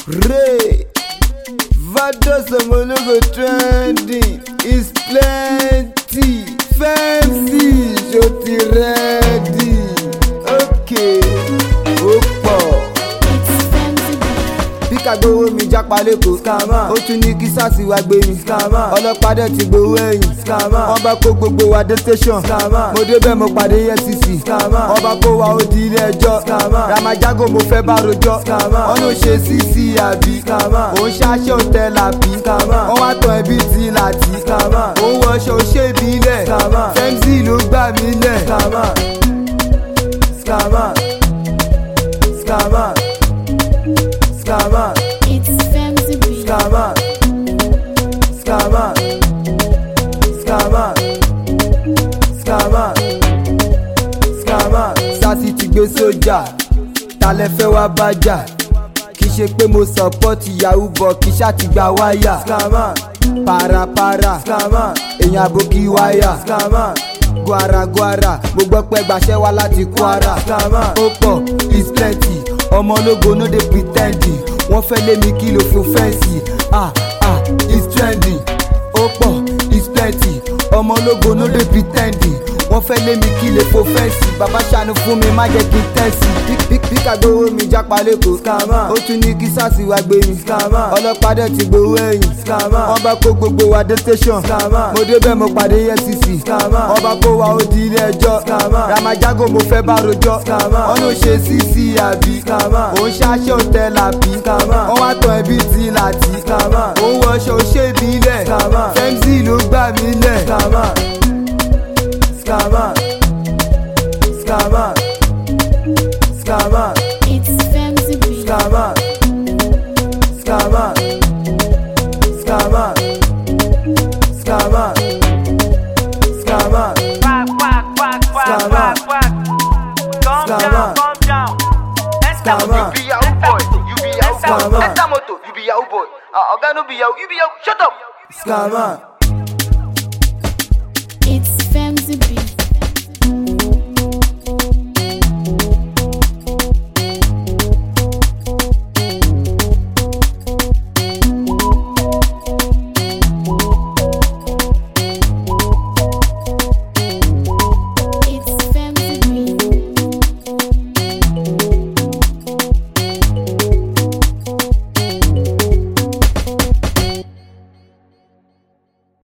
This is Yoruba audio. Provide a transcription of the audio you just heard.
Ray Vados Omologo trending is plenty. Fancy ṣo ti ready? Okay, ó pọ̀. bí kagbowó mi jápa lẹ́kọ̀ọ́ scammer ó tún ní kí sars wá gbé mi scammer ọlọ́pàá dẹ̀ ti gbowó ẹ̀yìn scammer wọ́n bá kó gbogbo wa dé station scammer mo débẹ̀ mo pàdé efcc scammer wọ́n bá kó wa ó di ilé ẹjọ́ scammer ramajago mo fẹ́ bá rojọ́ scammer wọ́n ló ṣe cc àbí scammer òun ṣaṣẹ́ òtẹ́ làbí scammer wọ́n wá tàn ẹbí ti láti scammer òun wọṣọ ṣé ìbílẹ̀ scammer femzy ló gbà mí lẹ̀ scammer scammer scammer scammer. It's Femzy B. Scammer. Scammer. Scammer. Scammer. Scammer. Sasi ti gbé sójà, ta lẹ fẹ́ wá bájà? Kì í ṣe pé mo sọ̀pọ́tì yahoo bọ̀ kì í ṣáàtì gba wáyà. Scammer. Parapara. Scammer. Èèyàn àbókí wáyà. Scammer. Guaraguara, mo gbọ́ pé gbàṣẹ́ wá láti Kwara. Scammer. Ó pọ̀, is plenty, ọmọ ológo no dey pre ten d. Wọ́n fẹ́ lé mi kí ló fún fẹ́ǹsì. Ah ah, is trending, ó pọ̀, is plenty, ọmọ ológo no dey pre ten d. Wọ́n fẹ́ lé mi kí lè fo fẹ́ǹsì. Bàbá ṣàánú fún mi, má jẹ́ kí n tẹ̀sí. Píkà gbowó mi jápa lẹ́kọ̀ọ́. Scammer. Ó tún ní kí sars wá gbé mi. Scammer. Ọlọ́pàá dẹ̀ ti gbowó ẹ̀yìn. Scammer. Wọ́n bá kó gbogbo wa dé station. Scammer. Mo débẹ̀ mo pàdé efcc. Scammer. Wọ́n bá kó wa ó di ilé ẹjọ́. Scammer. Ramajago mo fẹ́ bá rojọ́. Scammer. Wọ́n ló ṣe cc àbí. Scammer. Òun ṣaṣẹ́ òtẹ́ làbí. Scammer. Wọ́n wá tàn ẹbí ti láti. Scammer. Òun wọṣọ ṣé ìbílẹ̀. Scammer. Femzy ló gbà mí lẹ̀. Scammer. Scammer. Scammer. Scammer. It's Femzy B. Scammer. Scammer. Scammer. Scammer. Scammer. Quack, quack, quack, quack, Scammer. quack, quack. Calm Scammer. down, calm down. Enter Scammer. motor, you be Yahoo boy. You be Yahoo boy. Scammer. Enter motor, you be Yahoo boy. Uh, Oga no be Yahoo, you be Yahoo. Shut up. Scammer.